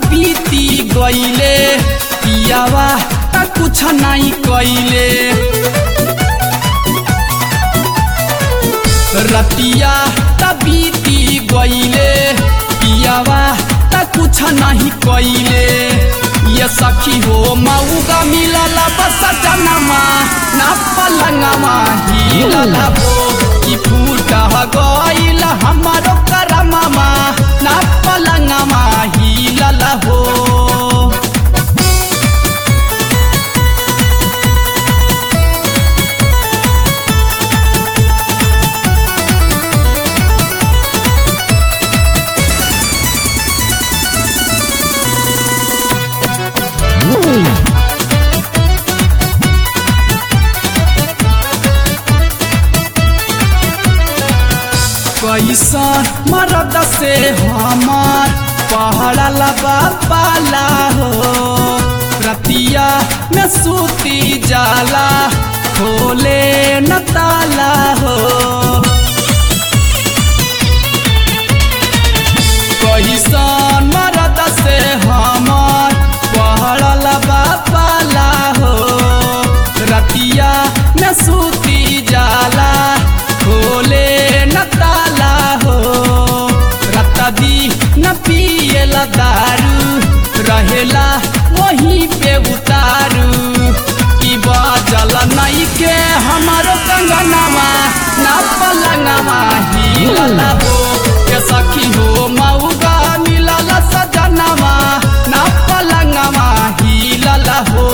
बीती गईले पियावा त कुछ नहीं कइले रतिया त बीती गईले पियावा त कुछ नहीं कइले ये सखी हो मऊगा मिलल बस जनमा ना पलंगवा हिलल हो कि फूट गईल हमारो करमवा ना पलंगवा हिलल हो कैसा मरद से हमार पहाड़ा लबा पाला हो रतिया में सूती जाला खोले न ताला हो कैसन मरद से हमार पहाड़ा लबा पाला हो रतिया में सूती जाला खोले न ताला हो रत्ता दी न पिएला दारू रहेला वहीं पे उतारू की बाजल नहीं के हमारो कंगनवा ना पलंगवा हिलल हो के सखी हो मऊगा मिलल सजनवा ना पलंगवा हिलल हो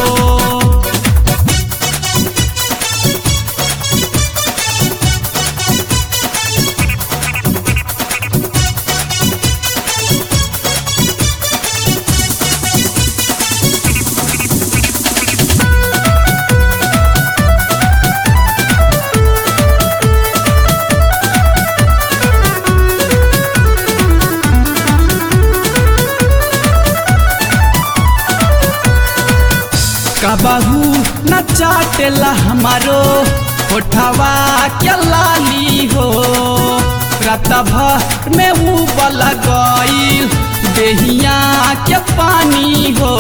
कबहू न चाटेला हमारो होठवा के लाली हो रात भर में उबल गईल देहिया के पानी हो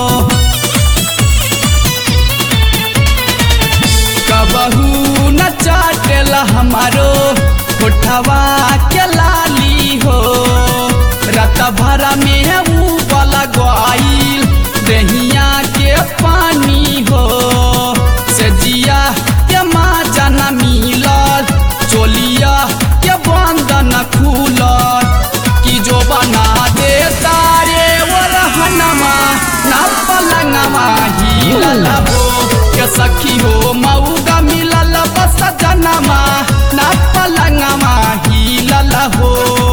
कबहू न चाटेला हमारो होठवा के लाली हो रात भर में उबल गईल देहिया के पानी हो से जिया के माँ जना मिलल चोलिया के बंधन खुलल कि जो बना दे तारे वो रहनमा ना पलंगवा हिलल हो के सखी हो मऊगा मिलल बस जनमा ना पलंगवा हिलल हो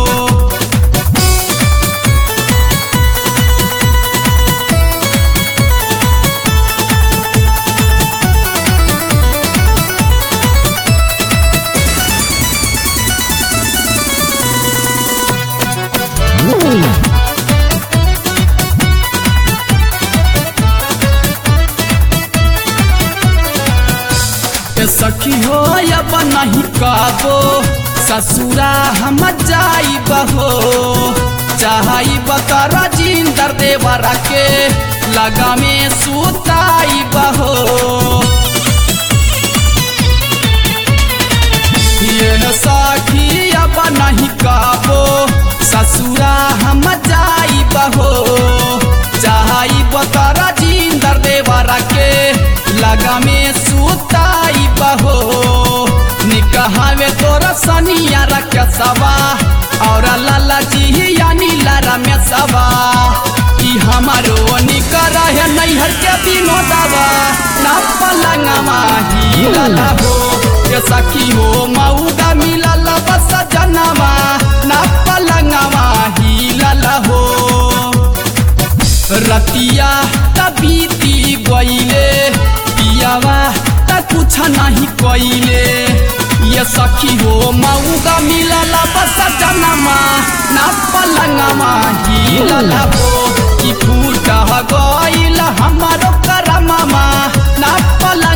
के सखी हो अब नहीं काबो ससुरा हम जाई बहो चाहई बतर जिंदर देवर के लगा में सुताई बहो ये सखी अब नहीं काबो ससुरा हम जाई बहो चाहई बतर जिंदर देवर के लगा में सुताई बहो निकहावे तोरा सनिया रख सवा और लाला जी यानी लारा में सवा कि हमारो निकर है नैहर के दिनो दवा ना पलंगवा हिलल हो के सखी हो मऊगा मिलल बस जनवा ना पलंगवा हिलल हो रतिया तबीती गईले पियावा त कुछ नहीं कइले ये सखी हो मऊगा मिलल बस जनमा ना पलंगवा हिलल हो कि फूट गईल हमारो करममा ना पलंग